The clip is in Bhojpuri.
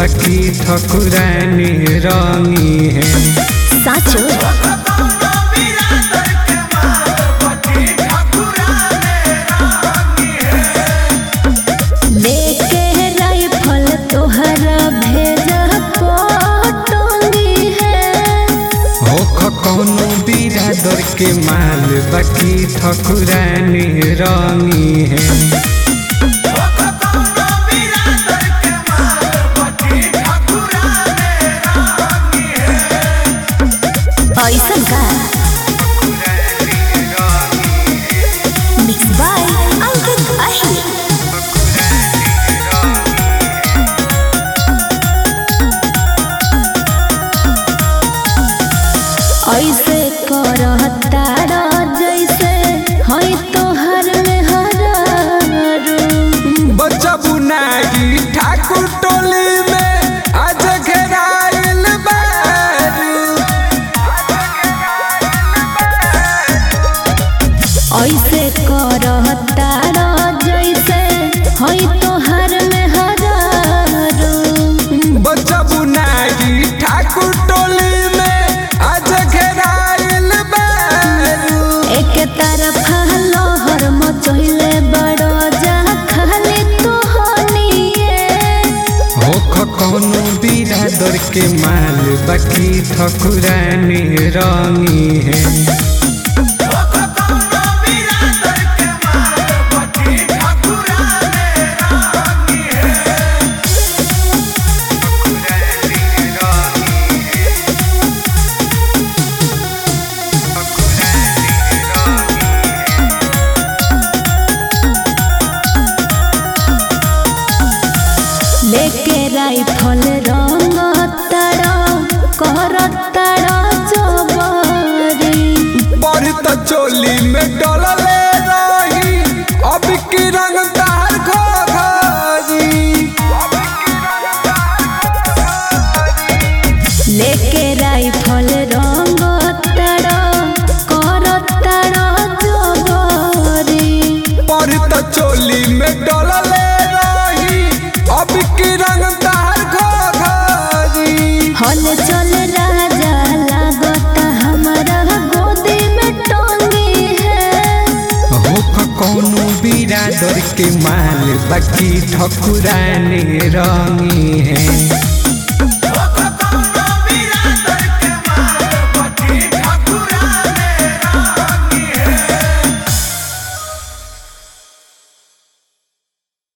बाकी ठकुरानी रंगी है साचो लेके राइफल तोहरा भेजा पटोंगी है हो कौनो बिरादर के माल बाकी ठकुरानी रंगी है ऐसन का मिक्स बाय अंकित अही ऐसे करहता जैसे हई तोहर में हरारू बच्चा बुनागी ठाकुर टोली में आज घेराइल बारू ऐसे करहता जैसे हई तोहर में हरारू बच्चा बुनागी ठाकुर टोली में आज घेराइल बारू एक तरफ लहर मचहिले बड़ो जा खाली तोहनिए हो कौनो बिरादर के माल बाकी ठकुरानी रंगी है लेके राइफल रंग तड़ा कर तड़ा जबरी पर त चोली में डलले रही अब की रंगदार घोघरी लेके राइफल रंग तड़ा कर तड़ा जबरी पर त चोली में डलले रही अब की रंगदार घोघरी हल चल राजा लागता हमारा गोदी में टोंगी है हो कौनो बिरादर के माल बाकी ठकुरानी रंगी है